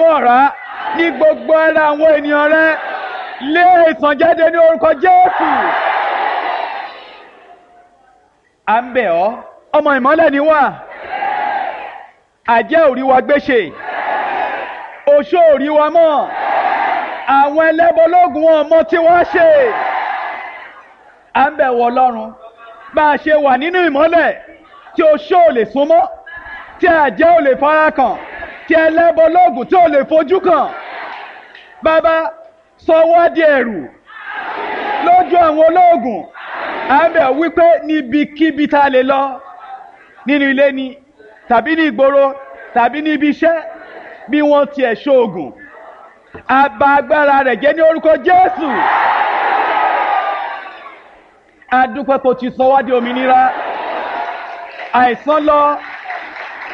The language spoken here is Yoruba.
ọ̀rá ní gbogbo ara àwọn ènìyàn rẹ lé ìsàn jáde ní orúkọ jésù à ń bẹ̀ ọ́ ọmọ ìmọ́lẹ̀ ni wá àjẹ́ òrí wa gbéṣe oṣó òrí wa mọ́ àwọn ẹlẹ́bọlógún wọn mọ tí wọ́n ṣe à ń bẹ̀ wọ ọlọ́run bá a ṣe wà nínú ìmọ́lẹ̀ tí oṣó ò lè súnmọ́ tí àjẹ́ ò lè fara kàn tí ẹlẹ́bọlógún tí ò lè fojú kàn bàbá sọ wá di ẹ̀rù lójú àwọn olóògùn à ń bẹ̀ wípé níbikíbi tá a lè lọ nínú ilé ni tàbí ní ìgboro tàbí ní ibi iṣẹ́ bí wọ́n tiẹ̀ ṣoògùn àbá agbára rẹ̀ jẹ́ ní orúkọ Jésù adúpẹ́ kò ti sọ wá di òmìnira àìsàn lọ